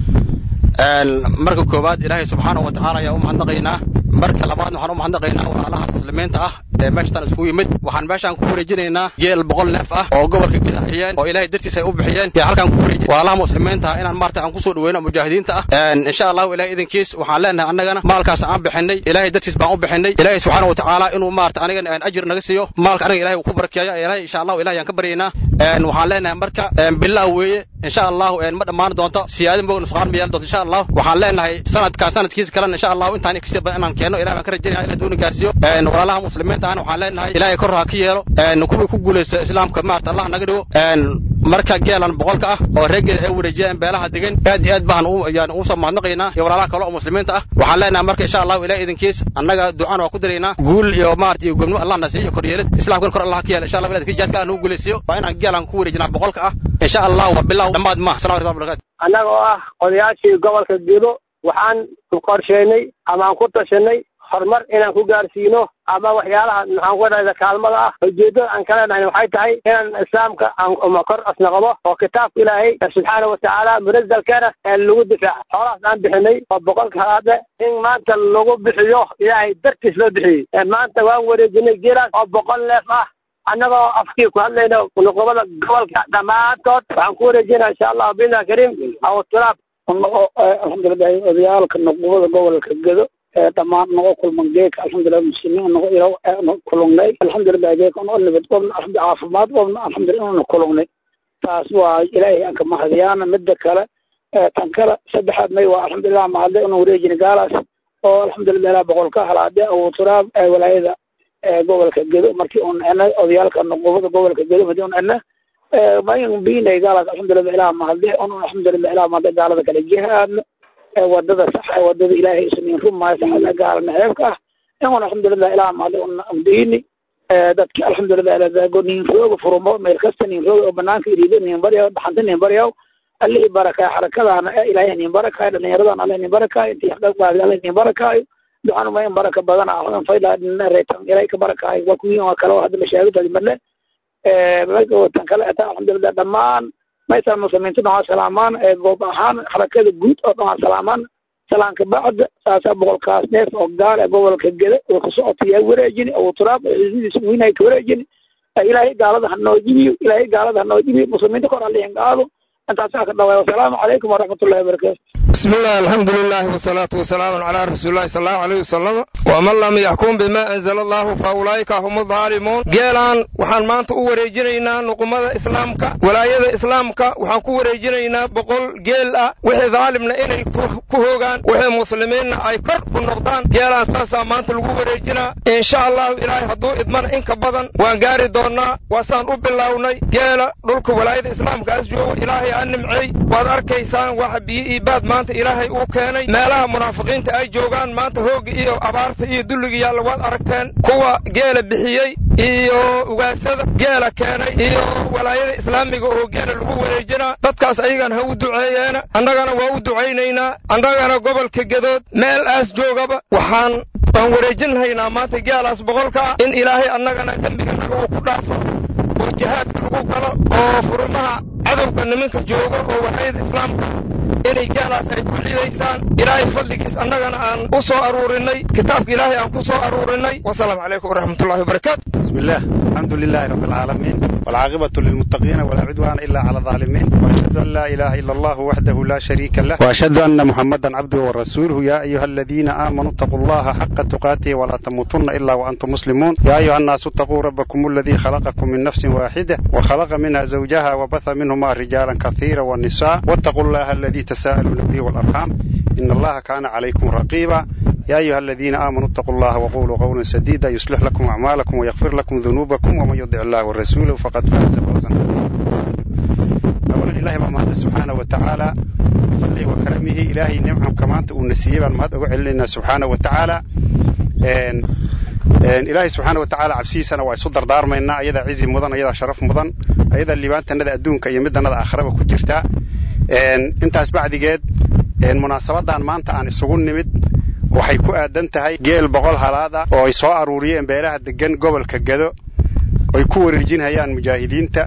E: marka koowaad ilaahay subxaanahu wa tacaala ayaa u mahadnaqaynaa marka labaad waxaan u mahadnaqaynaa walaalaha muslimiinta ah ee meeshatan iskugu yimid waxaan meeshaan ku wareejinaynaa geel boqol neef ah oo gobolka gidahiyeen oo ilaahay dartiis ay u bixiyeen iyo halkaan ku wareejin walaalaha muslimiinta ah inaan maarta aan kusoo dhaweyno mujaahidiinta ah insha allahu ilahay idinkiis waxaan leenahay annagana maalkaas aan bixinay ilaahay dartiis baan u bixinay ilaahay subxaana wa tacaala inuu maarta anigana aan ajir naga siiyo maalka aniga ilahay uu ku barakeeyo ilaahay insha allahu ilahay aan ka baryaynaa waxaan leenahay marka bilaa weeye insha allahu ma dhammaan doonto siyaadin boog nusqaan ma yeelan doonto insha allahu waxaan leenahay sanadkaa sanadkiisa kalena insha allahu intaan kasii badan inaan keeno ilahay baan ka rajaynaya ilahay dooni gaarsiiyo walaalaha muslimiinta ahna waxaan leenahay ilaahay kor ha ka yeelo kuwii ku guulaysta islaamka maarta allah naga dhigo marka geelan boqolka ah oo reegeeda ay wareejiyeen beelaha degan aad iyo aad baan yani ugu soo mahadnaqaynaa iyo walaalaha kale oo muslimiinta ah waxaan leenahay marka insha allahu ilahay idinkiis annaga ducaan waa ku diraynaa guul iyo maarata iyo gobnimo allah na siiyo koryeelid islaamkana kor allah ka yeelo insha allah ilaad jihaadka allah nagu guulaysiyo waa inaan geelan ku wareejinaa boqolka ah insha allah waa bilow dhammaad maaha assalamu alaikum barakatu
H: annaga oo ah odayaashii gobolka gedo waxaan qorsheynay ama aan ku tashanay horumar inaan ku gaarsiino ama waxyaalaha maxaan ku dhahda kaalmada ah ujeeddada aan ka leenahay waxay tahay inaan islaamka aan kor asnaqdo oo kitaabka ilaahay subxaana watacaala munazalkana lagu difaaca xoolahaas aan bixinay oo boqolka halaade in maanta lagu bixiyo ilaahay dartiis loo bixiyey maanta waan wareejinay geelaas oo boqol neef ah annagoo afkii ku hadlayna nuqubada gobolka dhammaantood waxaan ku wareejinaa insha allah biidna kariim aw turaab
I: alxamdulilahi odayaalka nuqubada gobolka gedo dhammaan naga kulman geeka alxamdulilah muslimiin naga ilo kulungnay alxamdulilah geeka noo nabad qobna caafimaad qobna alxamdulilah inuna kulungnay taas waa ilaahay aan ka mahadiyaana midda kale tan kale saddexaad may waa alxamdulilah mahadle inu wareejina gaalaas oo alxamdulilah ilaa boqolka halaade abu turaab walaayada gobolka gedo markii un enay odayaalka nuqubada gobolka gedo hadii un ena mayn biinay gaalaas alxamdulilah ilaa mahadle un alxamdulilah ilaa mahadle gaalada kale jihaadna wadada sax ee wadada ilaahay isniin rumaayo saxada gaala naceebka ah inun alxamdulilah ilaa mahadle un amdiini dadki alxamdulilah ilaa nin rooga furumo meel kasta nin rooga oo banaanka iriido nin baryaw dhaxanta nin baryaw allihii barakaayo xarakadaana ilaahay nin barakaayo dhallinyaradan alle nin barakaayo intii xaqaaqbaadi alle nin barakaayo ducanuma in baraka badana ahlan fayla reetan ilaahay ka barakaayo waa kuwiin waa kale oo hadda mashaahidadi marle tan kale ata alxamdulilah dhammaan maysan muslimiintu dhan waa salaamaan goob ahaan xarakada guud oo dhan waa salaamaan salaanka bacda saasaa boqolkaas neef oo gaal ee gobolka gede oo ka socotayaa wareejini abu turaab ciidadiisa wiinay ka wareejini ilaahay gaalada ha noo jibiyo ilaahay gaalada ha noo jibiyo muslimiinta kor alihin gaalo intaasaa ka dhawaay wasalaamu calaykum waraxmatullahi wabarakaatu
J: بسم الله الحمد لله والصلاة والسلام على رسول الله صلى الله عليه وسلم ومن لم يحكم بما أنزل الله فأولئك هم الظالمون جيلان وحان مانت uwareejinaynaa nuqumada islaamka walaayada islaamka waxaan ku wareejinaynaa boqol geel ah wixii daalimna inay ku hoogaan wixii muslimiinna ay kor ku noqdaan geelaan saasaa maanta lagu wareejinaa insha allahu ilaahay hadduu idmana inka badan waan gaari doonnaa waasaan u bilownay geela dhulka walaayada islaamkaas joogo ilaahay aa nimceey waad arkaysaan waxa biyo iyo baad maanta maanta ilaahay uu keenay meelaha munaafiqiinta ay joogaan maanta hoogga iyo abaarta iyo dulliga yaalla waad aragteen kuwa geela bixiyey iyo ugaasada geela keenay iyo walaayada islaamiga oo geela lagu wareejinaa dadkaas ayagan ha u duceeyeena annagana waa u ducaynaynaa annagana gobolka gedood meel aas joogaba waxaan waan wareejinhaynaa maanta geelaas boqolka ah in ilaahay annagana dembiganaga uu ku dhaafo oo jihaadka lagu galo oo furimaha cadowga nimanka jooga oo walaayada islaamka inay geelaas ay ku ciidaysaan ilaahay fadligiis annagana aan u soo aruurinay kitaabka ilaahay aan ku soo aruurinay wasalaamu calaykum waraxmatullahi wabarakaatu
K: بسم الله الحمد لله رب العالمين والعاقبة للمتقين ولا عدوان إلا على الظالمين وأشهد أن لا إله إلا الله وحده لا شريك له وأشهد أن محمدا عبده ورسوله يا أيها الذين آمنوا اتقوا الله حق تقاته ولا تموتن إلا وأنتم مسلمون يا أيها الناس اتقوا ربكم الذي خلقكم من نفس واحدة وخلق منها زوجها وبث منهما رجالا كثيرا والنساء واتقوا الله الذي تساءلون به والأرحام إن الله كان عليكم رقيبا يا أيها الذين آمنوا اتقوا الله وقولوا قولا سديدا يصلح لكم أعمالكم ويغفر لكم ذنوبكم ومن يطع الله ورسوله فقد فاز فوزا أولا إلهي ما سبحانه وتعالى فضله وكرمه إلهي نعم كما أنت ونسيه ما أقول سبحانه وتعالى إن إن إلهي سبحانه وتعالى عبسيسنا ويصدر دار منا أيضا عزي مضن أيضا شرف مضن أيضا اللي بانت ندى أدونك يمدنا ندى آخرة كجرتا إن أنت أسبع دقيقة إن مناسبة ما أنت عن السجون نمد waxay ku aadan tahay geel boqol halaada oo ay soo aruuriyeen beeraha degan gobolka gado ay ku wareejinhayaan mujaahidiinta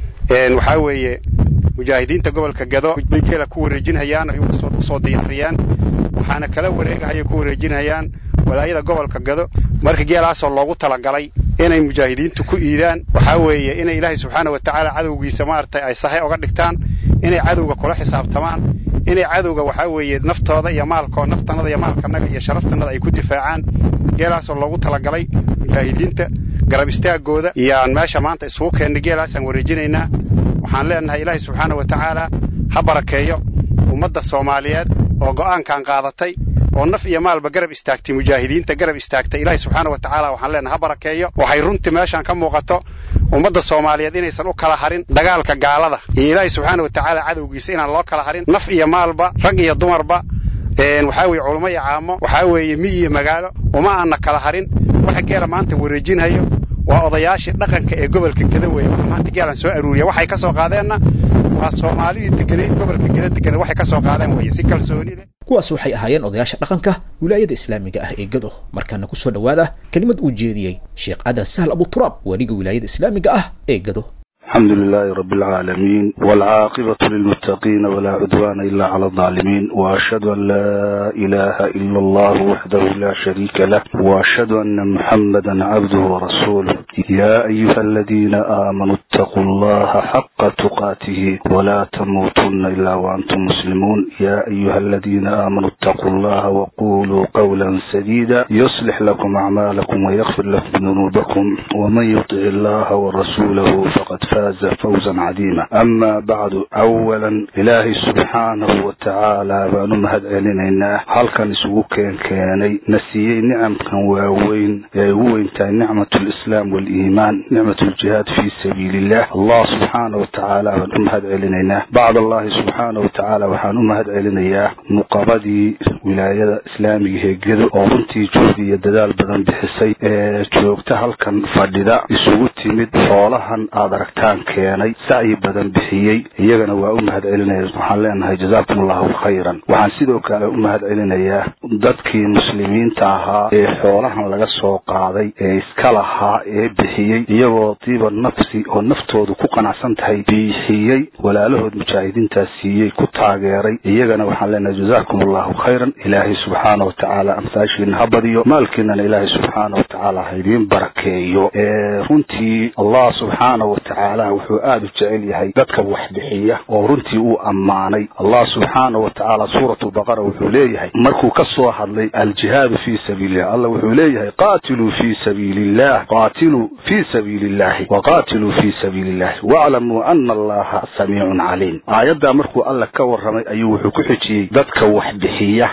K: waxaa weeye mujaahidiinta gobolka gado bay geela ku wareejinhayaan ay usoo diyaariyaan waxaana kala wareegahaya ku wareejinhayaan walaayada gobolka gado marka geelaasoo loogu talagalay inay mujaahidiintu ku iidaan waxaa weeye inay ilaahay subxaana wa tacaala cadowgiisa maaragtay ay sahay oga dhigtaan inay cadowga kula xisaabtamaan inay cadowga waxaa weeye naftooda iyo maalkoo naftanada iyo maalkanaga iyo sharaftanada ay ku difaacaan geelaasoo loogu talagalay mujaahidiinta garab istaagooda iyaan meesha maanta isugu keennay geelaasaan wareejinaynaa waxaan leenahay ilaahay subxaana wa tacaala ha barakeeyo ummadda soomaaliyeed oo go'aankan qaadatay oo naf iyo maalba garab istaagtay mujaahidiinta garab istaagtay ilaahay subxaana wa tacaala waxaan leenahay ha barakeeyo waxay runtii meeshaan ka muuqato ummadda soomaaliyeed inaysan u kala harin dagaalka gaalada iyo ilaahay subxaana wa tacaala cadowgiisa inaan loo kala harin naf iyo maalba rag iyo dumarba waxaa weeye culummo iyo caamo waxaa weeye miyi iyo magaalo uma aanna kala harin waxa geela maanta wareejinhayo waa odayaashii dhaqanka ee gobolka geda weeye waxa maanta geelan soo aruuriya waxay ka soo qaadeenna waa soomaalidii deganeyd gobolka geda deganeed waxay ka soo qaadeen weeye si kalsooni leh
B: kuwaas waxay ahaayeen odayaasha dhaqanka wilaayada islaamiga ah ee gado markaana ku soo dhowaada kelimad uu jeediyey sheekh adan sahl abuturaab weliga wilaayada islaamiga ah ee gado
L: الحمد لله رب العالمين والعاقبة للمتقين ولا عدوان إلا على الظالمين وأشهد أن لا إله إلا الله وحده لا شريك له وأشهد أن محمدا عبده ورسوله يا أيها الذين آمنوا اتقوا الله حق تقاته ولا تموتن إلا وأنتم مسلمون يا أيها الذين آمنوا اتقوا الله وقولوا قولا سديدا يصلح لكم أعمالكم ويغفر لكم ذنوبكم ومن يطع الله ورسوله فقد فاز فاز فوزا عظيما أما بعد أولا إلهي سبحانه وتعالى بأنو مهد علينا هل كان سوق كان كاني نسيي نعم كان واوين وين نعمة الإسلام والإيمان نعمة الجهاد في سبيل الله الله سبحانه وتعالى بأنو مهد علينا بعد الله سبحانه وتعالى وحانو مهد علينا مقابدي ولاية إسلامي هيجدو أورنتي جودي يددال بدن بحسي جوجتا هل كان فرددا isugu timid xoolahan aad aragtaan keenay sacyi badan bixiyey iyagana waa u mahad celinaya waxaan leenahay jazaakum allahu khayran waxaan sidoo kale u mahad celinayaa dadkii muslimiinta ahaa ee xoolahan laga soo qaaday ee iska lahaa ee bixiyey iyagoo diiba nafsi oo naftoodu ku qanacsan tahay bixiyey walaalahood mujaahidiintaas siiyey ku taageeray iyagana waxaan leenahay jazaakum allahu khayran ilaahay subxaana wa tacaala amsaashiina ha badiyo maalkiinana ilaahay subxaana wa tacaala ha idiin barakeeyo runtii allah subxaana wa tacaala wuxuu aada u jecel yahay dadka wax bixiya oo runtii uu ammaanay allah subxaana wa tacaala suurat lbaqara wuxuu leeyahay markuu ka soo hadlay aljihaadu fii sabiilillah allah wuxuu leeyahay qaatiluu fii sabiili illah qaatiluu fii sabiili illahi waqaatiluu fii sabiili illahi waclamuu ana allaha samiicun caliim aayaddaa markuu alla ka warramay ayuu wuxuu ku xijiyey dadka wax bixiya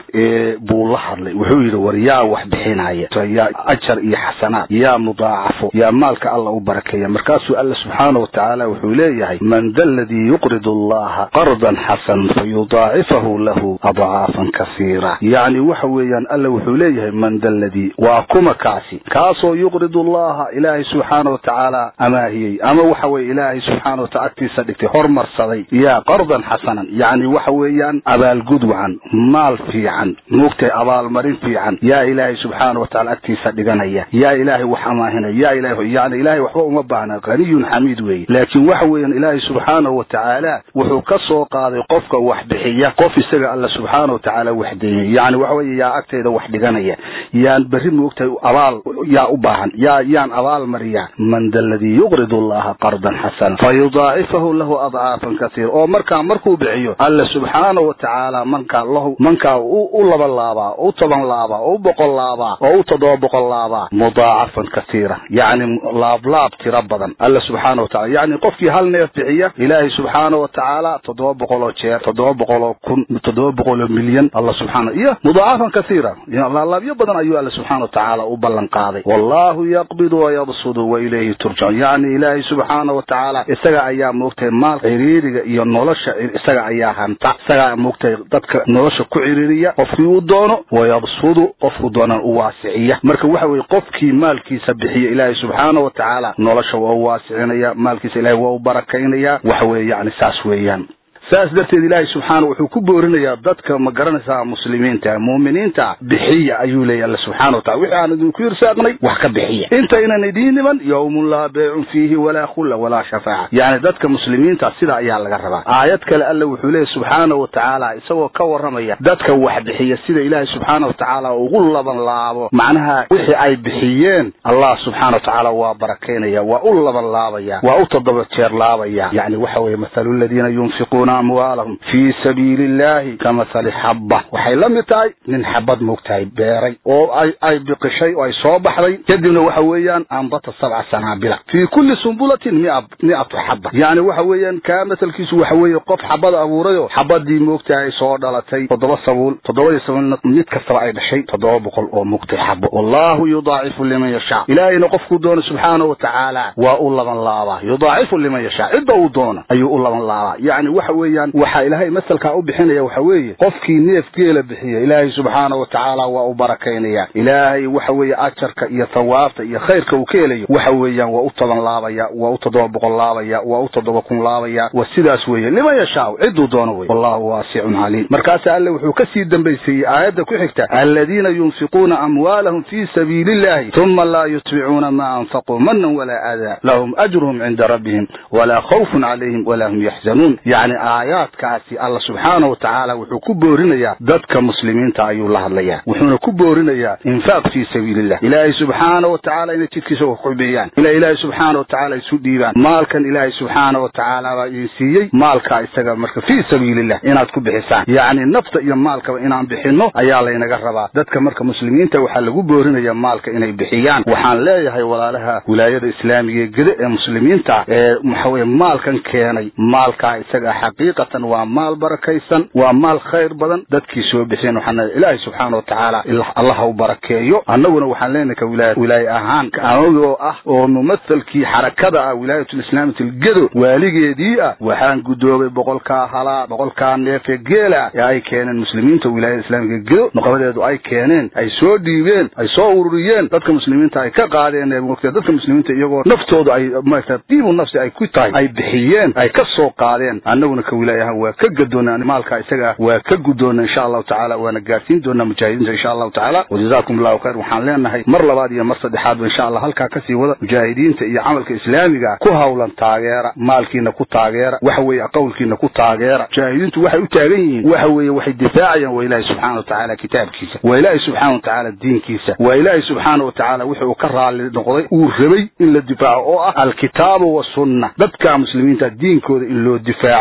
L: buu la hadlay wuxuu yidhi war yaa wax bixinaya yaa ajar iyo xasanaad yaa mudaacafo yaa maalka alla u barakeeya markaasuu alla subxaana watacaala wuxuu leeyahay man da ladii yuqridu allaha qardan xasan fayudaacifahu lahu adcaafan kasiira yacni waxa weeyaan alla wuxuu leeyahay man da ladii waa kuma kaasi kaasoo yuqridu allaha ilaahay subxaana watacaala amaahiyey ama waxa weye ilaahay subxaana wataala agtiisa dhigtay hormarsaday yaa qardan xasanan yacni waxa weeyaan abaalgud wacan maal fiican muugtay abaalmarin fiican yaa ilaahay subxaana wataala agtiisa dhiganaya yaa ilaahay wax amaahinaya yaa ilahay yani ilaahay waxba uma baahna haniyun xamiid weeye laakiin waxa weeyaan ilaahay subxaanahu watacaala wuxuu ka soo qaaday qofka wax bixiya qof isaga alla subxaana watacaala wax deeyay yani waxa weeye yaa agtayda wax dhiganaya yaan berri moogtahay abaal yaa u baahan yaa yaan abaal mariya man da ladii yuqridu allaha qardan xasana fayudaacifahu lahu adcaafan kasiira oo markaa markuu bixiyo alla subxaana watacaala mankaa lahu mankaa u laba laabaa u toban laabaa oo u boqol laabaa oo u toddoba boqol laabaa mudaacafan kasiira yacni laablaab tiro badan alla subxaana watacala yacni qofkii hal neef bixiya ilaahay subxaana watacaala toddoba boqol oo jeer toddoba boqol oo kun toddoba boqol oo milyan alla subxaana iyo mudaacafan kasiira laablaabyo badan ayuu alla subxaana watacaala u ballan qaaday wallahu yaqbidu wayabsudu wa ilayhi turjacuun yacni ilaahay subxaana watacaala isaga ayaa moogtahay maal ciriiriga iyo nolosha isaga ayaa hanta isagaa moogtahay dadka nolosha ku ciriiriya qofkii uu doono wayabsudu qofku doonan u waasiciya marka waxa weye qofkii maalkiisa bixiya ilaahay subxaana watacaala nolosha waa u waasicinaya maalkiisa ilahay waa u barakaynaya waxa weye yani saas weeyaan saas darteed ilaahay subxaana wuxuu ku boorinayaa dadka ma garanaysaa muslimiinta muuminiinta bixiya ayuu leeyahy alla subxana watacala wixii aan idinku irsaaqnay wax ka bixiya intaynan idiin niman yowmun laa beecun fiihi walaa khulla walaa shafaaca yacni dadka muslimiinta sida ayaa laga rabaa aayad kale alla wuxuu leeyahy subxaana watacaala isagoo ka warramaya dadka wax bixiya sida ilaahay subxaana watacaala ugu laban laabo macnaha wixii ay bixiyeen allah subxaana watacaala waa barakaynaya waa u laban laabaya waa u toddoba jeer laabaya yani waxa weye mathalu ladiina yunfiquuna amwaalahum fii sabiili illahi kamahali xabba waxay la mid tahay nin xabad moogtahay beeray oo ay ay biqishay oo ay soo baxday kadibna waxa weeyaan ambata sabca sanaabila fii kulli sumbulatin mia mi'atu xabba yacni waxa weeyaan kaa masalkiisu waxa weeye qof xabad abuurayoo xabadii moogtahay ay soo dhalatay toddoba sabuul toddobadii sabuulna mid kastaba ay dhashay toddoba boqol oo moogtahay xabo wallahu yudaacifu liman yashaa ilaahayna qofkuu doono subxaana watacaala waa u laban laabaa yudaacifu liman yashaa cidda uu doono ayuu u laban laabaa yacni waxa weeyaan waxaa ilaahay masalkaa u bixinaya waxa weeye qofkii neef geela bixiya ilaahay subxaana watacaala waa u barakaynaya ilaahay waxa weeye ajarka iyo thawaabta iyo khayrka uu ka helayo waxa weeyaan waa u toban laabaya waa u toddoba boqol laabaya waa u toddoba kun laabaya waa sidaas weeye liman yashaa cidduu doono wey wallahu waasicun caliim markaasa alle wuxuu ka sii dambaysiiyey aayadda ku xigta aladiina yunfiquuna amwaalahum fii sabiili illahi uma laa yutbicuuna ma anfaquu manan walaa adaa lahum ajruhum cinda rabbihim walaa khawfun calayhim walaa hum yaxzanuun yani aayaadkaasi alla subxaana watacaala wuxuu ku boorinayaa dadka muslimiinta ayuu la hadlayaa wuxuuna ku boorinayaa infaaq fii sabiilillah ilaahay subxaana watacaala inay jidkiisa wax ku bixiyaan ila ilaahay subxaana watacaala isu dhiibaan maalkan ilaahay subxaana watacaala baa idin siiyey maalkaa isaga marka fii sabiilillah inaad ku bixisaan yacni nafta iyo maalkaba inaan bixinno ayaa laynaga rabaa dadka marka muslimiinta waxaa lagu boorinayaa maalka inay bixiyaan waxaan leeyahay walaalaha wilaayada islaamiga ee gede ee muslimiinta ee waxaweye maalkan keenay maalkaa isaga xaqiiqatan waa maal barakaysan waa maal khayr badan dadkii soo bixiyeen waxaan ilaahay subxaana watacaala allaha u barakeeyo annaguna waxaan leenahay ka wilaaya wilaaye ahaan anagoo ah oo mumathalkii xarakada ah wilaayatulislaamati algedo waaligeedii ah waxaan guddoobay boqolkaa halaa boqolkaa neefe geela ee ay keeneen muslimiinta wilaayada islaamiga gedo nuqabadeedu ay keeneen ay soo dhiibeen ay soo ururiyeen dadka muslimiinta ay ka qaadeen mogta dadka muslimiinta iyagoo naftoodu ay maarata diibu nafsi ay ku tahay ay bixiyeen ay ka soo qaadeen annaguna ka wilaaya ahaan waa ka gadoona maalka isaga waa ka guddoona insha allahu tacaala waana gaarsiin doonaa mujaahidiinta insha allahu tacaala wajazakum allahu khayr waxaan leenahay mar labaad iyo mar saddexaadba insha allah halkaa kasii wada mujaahidiinta iyo camalka islaamiga ku hawlan taageera maalkiina ku taageera waxa weeye qowlkiina ku taageera mujaahidiintu waxay u taagan yihiin waxa weeye waxay difaacayaan waa ilaahi subxana watacaala kitaabkiisa waa ilaahi subxana watacaala diinkiisa waa ilaahi subxaana watacaala wixi uu ka raali noqday uu rabay in la difaaco oo ah alkitaabu wasunna dadka muslimiinta diinkooda in loo difaaco la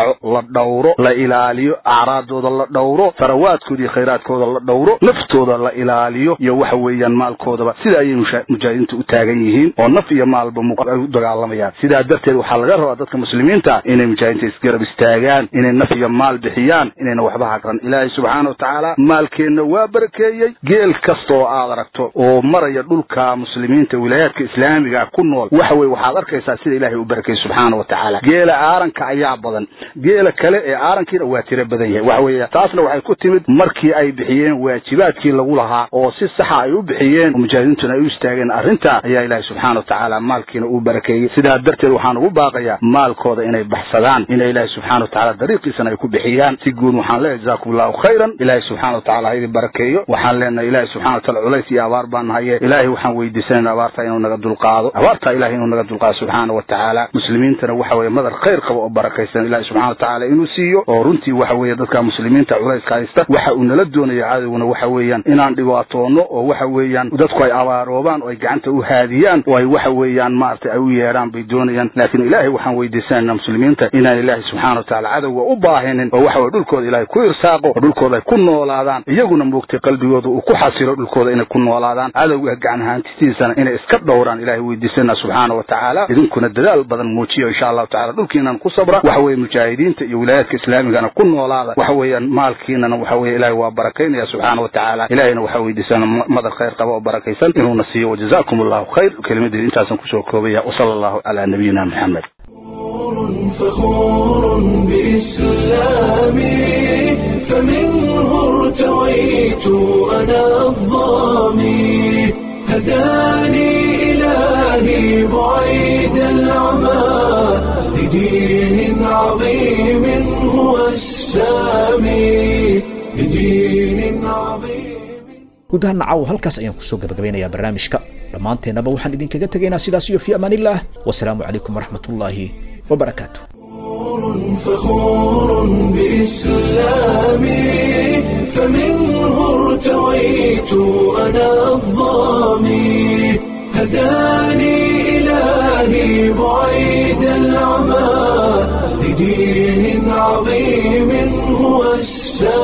L: dhowro la ilaaliyo acraadooda la dhowro farawaadkooda iyo khayraadkooda la dhowro naftooda la ilaaliyo iyo waxa weeyaan maalkoodaba sida ayay mujaahidiinta u taagan yihiin oo naf iyo maalba ay u dagaalamayaan sidaa darteed waxaa laga rabaa dadka muslimiinta inay mujaahidiinta isgarab istaagaan inay naf iyo maal bixiyaan inayna waxba hagran ilaahay subxaana wa tacaala maalkeenna waa barakeeyey geel kasta oo aad aragto oo maraya dhulka muslimiinta wilaayaadka islaamiga ku nool waxa weye waxaad arkaysaa sida ilaahay u barakeeyey subxaana wa tacaala geela aaranka ayaa badan geela kale ee aarankiina waa tiro badan yahay waxa weeye taasna waxay ku timid markii ay bixiyeen waajibaadkii lagu lahaa oo si saxa ay u bixiyeen oo mujaahidiintuna ay u istaageen arrintaa ayaa ilaahay subxaana wa tacaala maalkiina uu barakeeyey sidaa darteed waxaan ugu baaqayaa maalkooda inay baxsadaan inay ilaahay subxana wa tacaala dariiqiisana ay ku bixiyaan si guud waxaan leeyahay jazakum allahu khayran ilaahay subxana wa tacala ha idin barakeeyo waxaan leenahay ilaahay subxana wa taala culays iyo abaar baan nahaye ilaahay waxaan weydiisanayna abaartaa inuu naga dulqaado abaartaa ilahay inuu naga dulqaado subxaana wa tacaala muslimiintana waxa weeye madar khayr qaba oo barakaysan ilahay subxana wa tacaala inuu siiyo oo runtii waxa weeye dadka muslimiinta culayska haysta waxa uu nala doonaya cadowguna waxa weeyaan inaan dhibaatoono oo waxa weeyaan dadku ay abaaroobaan oo ay gacanta u haadiyaan oo ay waxa weeyaan maaragtay ay u yeedhaan bay doonayaan laakiin ilaahay waxaan weydiisanayna muslimiinta inaan ilaahay subxana wa tacaala cadowga u baahinin oo waxa weye dhulkooda ilaahay ku irsaaqo oo dhulkooda ay ku noolaadaan iyaguna moogtay qalbigooda uu ku xasilo dhulkooda inay ku noolaadaan cadowga gacan ahaantistiisana inay iska dhowraan ilahay weydiisanaa subxaana wa tacaala idinkuna dadaal badan muujiyo insha allahu tacala dhulkiinan ku sabra waxa weeye mujaahidiinta iyo wilaayaadka islaamigana ku noolaada waxa weeyaan maalkiinana waxa weye ilahay waa barakaynaya subxaana wa tacaala ilahayna waxaa weydiisana madar khayr qaba oo barakaysan inuuna siiyo wajazakum allahu khayr kelimadeed intaasan kusoo koobaya wasala allahu calaa nabiyina maxamed
A: فخور بإسلامي فمنه ارتويت أنا الظامي هداني إلهي بعيد العمى لدين عظيم هو السامي لدين عظيم
B: gudaha nacaw halkaas ayaan kusoo gabagabeynayaa barnaamijka dhammaanteennaba waxaan idinkaga tegaynaa sidaas iyo fi amaanillaah wasalaamu calaykum waraxmatullaahi wabarakaatu
A: فخور بإسلامي فمنه ارتويت أنا الظامي هداني إلهي بعيد العمى لدين عظيم هو السامي